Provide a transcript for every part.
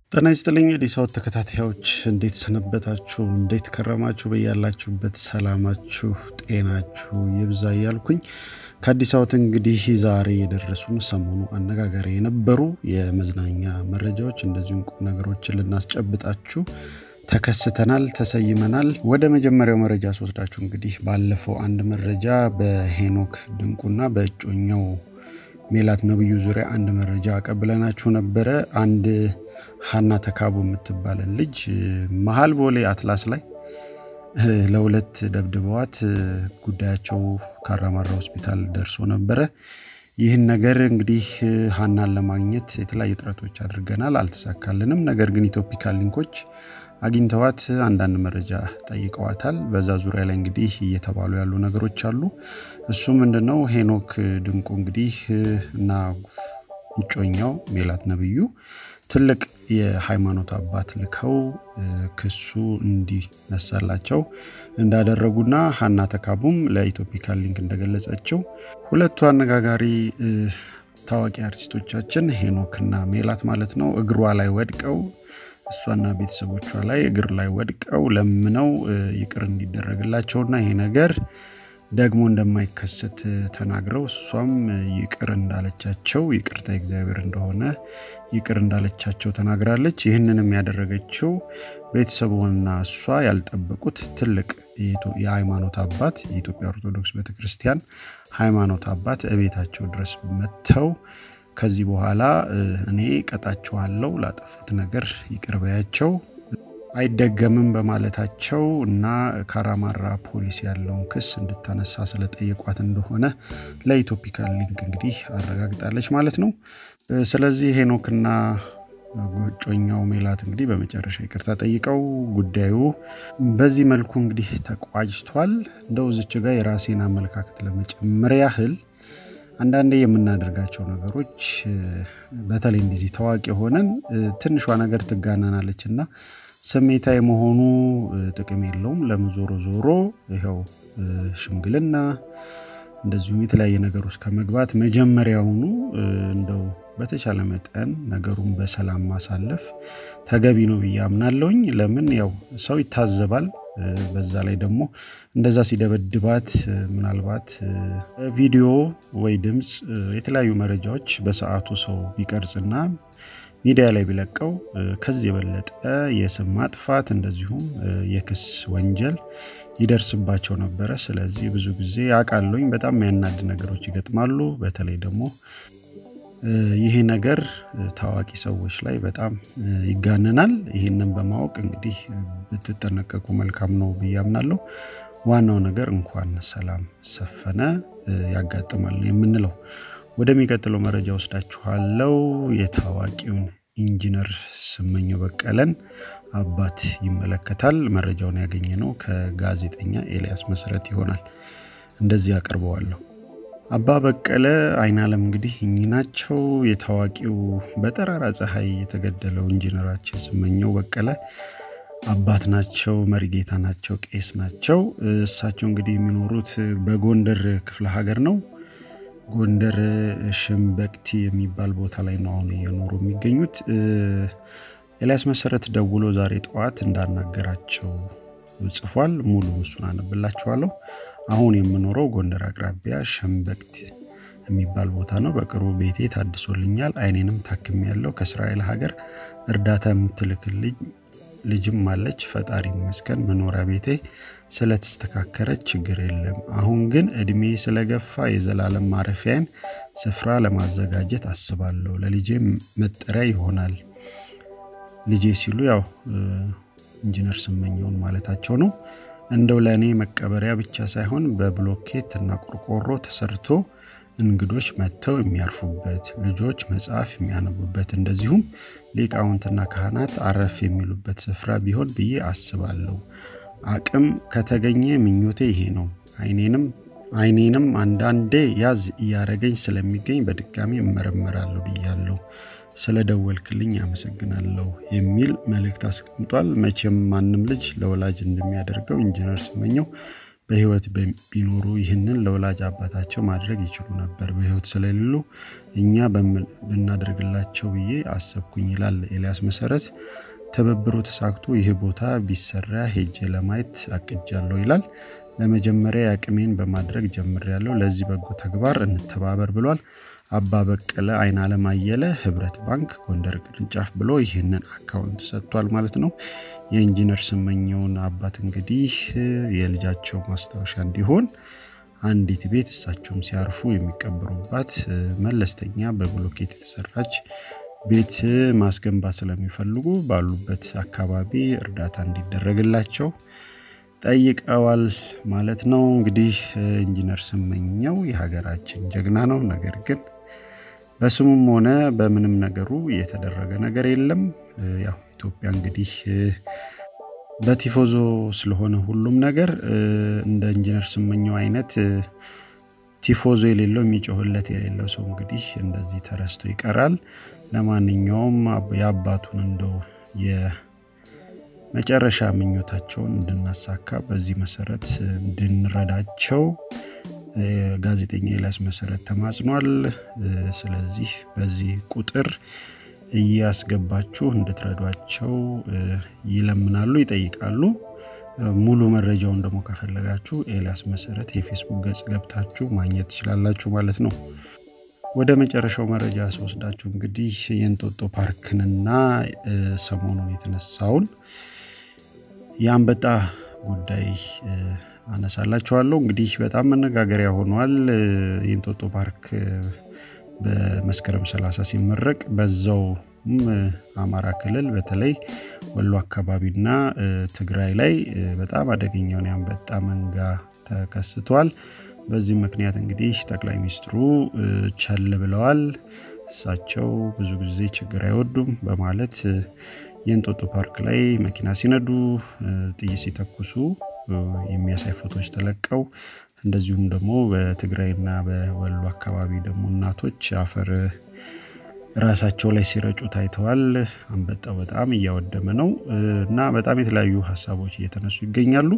ጤና ይስጥልኝ የዲሳውት ተከታታዮች እንዴት ሰነበታችሁ? እንዴት ከረማችሁ? በያላችሁበት ሰላማችሁ ጤናችሁ ይብዛ እያልኩኝ ከአዲስ አበባ እንግዲህ ዛሬ የደረሱን ሰሞኑ አነጋጋሪ የነበሩ የመዝናኛ መረጃዎች እንደዚሁም ቁም ነገሮችን ልናስጨብጣችሁ ተከስተናል፣ ተሰይመናል። ወደ መጀመሪያው መረጃ ስወስዳችሁ እንግዲህ ባለፈው አንድ መረጃ በሄኖክ ድንቁና በእጮኛው ሜላት ነብዩ ዙሪያ አንድ መረጃ አቀብለናችሁ ነበረ። አንድ ሀና ተካቡ የምትባለን ልጅ መሀል ቦሌ አትላስ ላይ ለሁለት ደብድበዋት ጉዳያቸው ካራማራ ሆስፒታል ደርሶ ነበረ። ይህን ነገር እንግዲህ ሀናን ለማግኘት የተለያዩ ጥረቶች አድርገናል፣ አልተሳካልንም። ነገር ግን ኢትዮፒካል ሊንኮች አግኝተዋት አንዳንድ መረጃ ጠይቀዋታል። በዛ ዙሪያ ላይ እንግዲህ እየተባሉ ያሉ ነገሮች አሉ። እሱ ምንድነው ሄኖክ ድንቁ እንግዲህ እና እጮኛው ሜላት ነብዩ ትልቅ የሃይማኖት አባት ልከው ክሱ እንዲነሳላቸው እንዳደረጉና ሀና ተካቡም ለኢትዮፒካል ሊንክ እንደገለጸችው ሁለቱ አነጋጋሪ ታዋቂ አርቲስቶቻችን ሄኖክና ሜላት ማለት ነው እግሯ ላይ ወድቀው እሷና ቤተሰቦቿ ላይ እግር ላይ ወድቀው ለምነው ይቅር እንዲደረግላቸውና ይሄ ነገር ደግሞ እንደማይከሰት ተናግረው እሷም ይቅር እንዳለቻቸው ይቅርታ እግዚአብሔር እንደሆነ ይቅር እንዳለቻቸው ተናግራለች። ይህንንም ያደረገችው ቤተሰቡና እሷ ያልጠበቁት ትልቅ የሃይማኖት አባት የኢትዮጵያ ኦርቶዶክስ ቤተክርስቲያን ሃይማኖት አባት እቤታቸው ድረስ መጥተው ከዚህ በኋላ እኔ ቀጣችኋለሁ ላጠፉት ነገር ይቅር በያቸው አይደገምም በማለታቸው እና ካራማራ ፖሊስ ያለውን ክስ እንድታነሳ ስለጠየቋት እንደሆነ ለኢትዮፒካል ሊንክ እንግዲህ አረጋግጣለች ማለት ነው። ስለዚህ ሄኖክና እጮኛው ሜላት እንግዲህ በመጨረሻ ይቅርታ ጠይቀው ጉዳዩ በዚህ መልኩ እንግዲህ ተቋጭቷል። እንደው ዝች ጋር የራሴን አመለካከት ለመጨመር ያህል አንዳንዴ የምናደርጋቸው ነገሮች በተለይ እንደዚህ ታዋቂ ሆነን ትንሿ ነገር ትጋናናለች እና ስሜታዊ መሆኑ ጥቅም የለውም። ለምን ዞሮ ዞሮ ይኸው ሽምግልና እንደዚሁም የተለያየ ነገር ውስጥ ከመግባት መጀመሪያውኑ እንደው በተቻለ መጠን ነገሩን በሰላም ማሳለፍ ተገቢ ነው ብዬ አምናለሁኝ። ለምን ያው ሰው ይታዘባል። በዛ ላይ ደግሞ እንደዛ ሲደበድባት ምናልባት ቪዲዮ ወይ ድምፅ፣ የተለያዩ መረጃዎች በሰዓቱ ሰው ቢቀርጽና ሚዲያ ላይ ቢለቀው ከዚህ የበለጠ የስም ማጥፋት እንደዚሁም የክስ ወንጀል ይደርስባቸው ነበረ። ስለዚህ ብዙ ጊዜ አውቃለሁኝ በጣም የሚያናድ ነገሮች ይገጥማሉ። በተለይ ደግሞ ይሄ ነገር ታዋቂ ሰዎች ላይ በጣም ይጋነናል። ይህንን በማወቅ እንግዲህ ብትጠነቀቁ መልካም ነው ብዬ አምናለሁ። ዋናው ነገር እንኳን ሰላም ሰፈነ ያጋጥማል ነው የምንለው። ወደሚቀጥለው መረጃ ወስዳችኋለው። የታዋቂውን ኢንጂነር ስመኘው በቀለን አባት ይመለከታል። መረጃውን ያገኘ ነው ከጋዜጠኛ ኤልያስ መሰረት ይሆናል። እንደዚህ አቀርበዋለሁ። አባ በቀለ አይናለም እንግዲህ እኚህ ናቸው። የታዋቂው በጠራራ ፀሐይ የተገደለው ኢንጂነራችን ስመኘው በቀለ አባት ናቸው። መሪጌታ ናቸው። ቄስ ናቸው። እሳቸው እንግዲህ የሚኖሩት በጎንደር ክፍለ ሀገር ነው። ጎንደር ሽምበቅቲ የሚባል ቦታ ላይ ነው አሁን እየኖሩ የሚገኙት። ኤልያስ መሰረት ደውሎ ዛሬ ጠዋት እንዳናገራቸው ጽፏል። ሙሉ እሱን አነብላችኋለሁ። አሁን የምኖረው ጎንደር አቅራቢያ ሸምበቅት የሚባል ቦታ ነው። በቅርቡ ቤቴ ታድሶልኛል። አይኔንም ታክም ያለው ከእስራኤል ሀገር እርዳታ የምትልክልኝ ልጅም አለች። ፈጣሪ ይመስገን መኖሪያ ቤቴ ስለተስተካከረች ችግር የለም። አሁን ግን እድሜ ስለገፋ የዘላለም ማረፊያን ስፍራ ለማዘጋጀት አስባለሁ። ለልጄ መጠሪያ ይሆናል። ልጄ ሲሉ ያው ኢንጂነር ስመኘውን ማለታቸው ነው። እንደው ለእኔ መቀበሪያ ብቻ ሳይሆን በብሎኬት እና ቆርቆሮ ተሰርቶ እንግዶች መጥተው የሚያርፉበት፣ ልጆች መጽሐፍ የሚያነቡበት፣ እንደዚሁም ሊቃውንትና ካህናት አረፍ የሚሉበት ስፍራ ቢሆን ብዬ አስባለሁ። አቅም ከተገኘ ምኞቴ ይሄ ነው። አይኔንም አይኔንም አንዳንዴ ያዝ እያረገኝ ስለሚገኝ በድጋሚ እመረመራለሁ ብያለሁ። ስለደወልክልኝ አመሰግናለሁ የሚል መልእክት አስቀምጧል። መቼም ማንም ልጅ ለወላጅ እንደሚያደርገው ኢንጂነር ስመኘው በህይወት ቢኖሩ ይህንን ለወላጅ አባታቸው ማድረግ ይችሉ ነበር። በህይወት ስለሌሉ እኛ ብናደርግላቸው ብዬ አሰብኩኝ ይላል ኤልያስ መሰረት። ትብብሩ ተሳክቶ ይህ ቦታ ቢሰራ ሄጄ ለማየት አቅጃለሁ ይላል። ለመጀመሪያ የአቅሜን በማድረግ ጀምሬያለሁ። ለዚህ በጎ ተግባር እንተባበር ብሏል። አባ በቀለ አይን አለም አየለ ህብረት ባንክ ጎንደር ቅርንጫፍ ብሎ ይህንን አካውንት ሰጥቷል ማለት ነው። የኢንጂነር ስመኘውን አባት እንግዲህ የልጃቸው ማስታወሻ እንዲሆን አንዲት ቤት እሳቸውም ሲያርፉ የሚቀበሩባት መለስተኛ በብሎኬት የተሰራች ቤት ማስገንባት ስለሚፈልጉ ባሉበት አካባቢ እርዳታ እንዲደረግላቸው ጠይቀዋል ማለት ነው። እንግዲህ ኢንጂነር ስመኘው የሀገራችን ጀግና ነው። ነገር ግን በስሙም ሆነ በምንም ነገሩ የተደረገ ነገር የለም። ያው ኢትዮጵያ እንግዲህ በቲፎዞ ስለሆነ ሁሉም ነገር እንደ ኢንጂነር ስመኘው አይነት ቲፎዞ የሌለው የሚጮህለት የሌለው ሰው እንግዲህ እንደዚህ ተረስቶ ይቀራል። ለማንኛውም የአባቱን እንደው የመጨረሻ ምኞታቸውን እንድናሳካ በዚህ መሰረት እንድንረዳቸው ጋዜጠኛ ኤልያስ መሰረት ተማጽኗል። ስለዚህ በዚህ ቁጥር እያስገባችሁ እንድትረዷቸው ይለምናሉ፣ ይጠይቃሉ። ሙሉ መረጃውን ደግሞ ከፈለጋችሁ ኤልያስ መሰረት የፌስቡክ ገጽ ገብታችሁ ማግኘት ትችላላችሁ ማለት ነው። ወደ መጨረሻው መረጃ ስወስዳችሁ እንግዲህ የእንጦጦ ፓርክንና ሰሞኑን የተነሳውን የአንበጣ ጉዳይ አነሳላችኋለሁ። እንግዲህ በጣም መነጋገሪያ ሆኗል። የእንጦጦ ፓርክ በመስከረም 30 ሲመረቅ በዛው አማራ ክልል በተለይ ወሎ አካባቢና ትግራይ ላይ በጣም አደገኛውን የአንበጣ መንጋ ተከስቷል። በዚህ ምክንያት እንግዲህ ጠቅላይ ሚኒስትሩ ቸል ብለዋል። እሳቸው ብዙ ጊዜ ችግር አይወዱም በማለት የእንጦጦ ፓርክ ላይ መኪና ሲነዱ፣ ጥይት ሲተኩሱ የሚያሳይ ፎቶዎች ተለቀው እንደዚሁም ደግሞ በትግራይና በወሎ አካባቢ ደግሞ እናቶች አፈር ራሳቸው ላይ ሲረጩ ታይተዋል። አንበጣው በጣም እያወደመ ነው እና በጣም የተለያዩ ሀሳቦች እየተነሱ ይገኛሉ።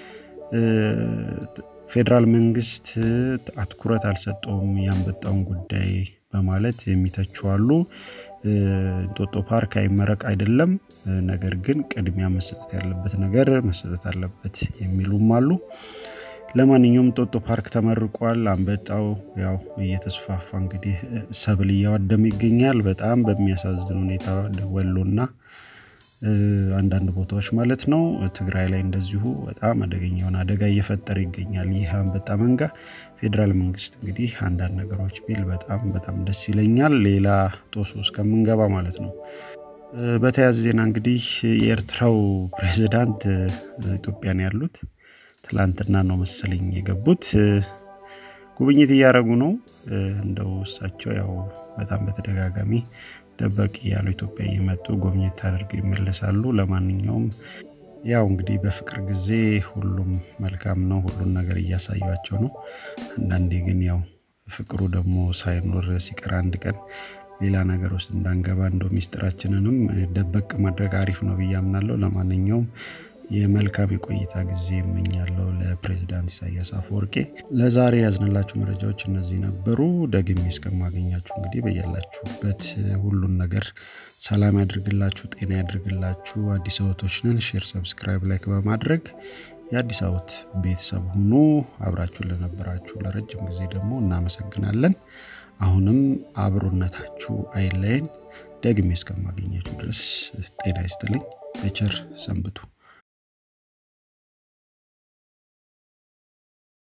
ፌዴራል መንግስት አትኩረት አልሰጠውም የአንበጣውን ጉዳይ በማለት የሚተቹ አሉ። እንጦጦ ፓርክ አይመረቅ አይደለም፣ ነገር ግን ቅድሚያ መሰጠት ያለበት ነገር መሰጠት አለበት የሚሉም አሉ። ለማንኛውም እንጦጦ ፓርክ ተመርቋል። አንበጣው ያው እየተስፋፋ እንግዲህ ሰብል እያወደመ ይገኛል። በጣም በሚያሳዝን ሁኔታ ወሎና አንዳንድ ቦታዎች ማለት ነው። ትግራይ ላይ እንደዚሁ በጣም አደገኛውን አደጋ እየፈጠረ ይገኛል ይህ አንበጣ መንጋ። ፌዴራል መንግስት እንግዲህ አንዳንድ ነገሮች ቢል በጣም በጣም ደስ ይለኛል። ሌላ ጦሶ እስከምንገባ ማለት ነው። በተያያዘ ዜና እንግዲህ የኤርትራው ፕሬዚዳንት ኢትዮጵያን ያሉት ትላንትና ነው መሰለኝ የገቡት ጉብኝት እያደረጉ ነው። እንደው እሳቸው ያው በጣም በተደጋጋሚ ደበቅ እያሉ ኢትዮጵያ እየመጡ ጉብኝት አድርገው ይመለሳሉ። ለማንኛውም ያው እንግዲህ በፍቅር ጊዜ ሁሉም መልካም ነው፣ ሁሉን ነገር እያሳዩቸው ነው። አንዳንዴ ግን ያው ፍቅሩ ደግሞ ሳይኖር ሲቀር አንድ ቀን ሌላ ነገር ውስጥ እንዳንገባ እንደው ሚስጥራችንንም ደበቅ ማድረግ አሪፍ ነው ብዬ አምናለሁ። ለማንኛውም የመልካም የቆይታ ጊዜ እመኛለሁ ለፕሬዚዳንት ኢሳያስ አፈወርቄ። ለዛሬ ያዝንላችሁ መረጃዎች እነዚህ ነበሩ። ደግሜ እስከማገኛችሁ እንግዲህ በያላችሁበት ሁሉን ነገር ሰላም ያድርግላችሁ፣ ጤና ያድርግላችሁ። አዲስ አበቦች ነን። ሼር፣ ሰብስክራይብ፣ ላይክ በማድረግ የአዲስ አበቦት ቤተሰብ ሁኑ። አብራችሁን ለነበራችሁ ለረጅም ጊዜ ደግሞ እናመሰግናለን። አሁንም አብሮነታችሁ አይለየን። ደግሜ እስከማገኛችሁ ድረስ ጤና ይስጥልኝ። በቸር ሰንብቱ።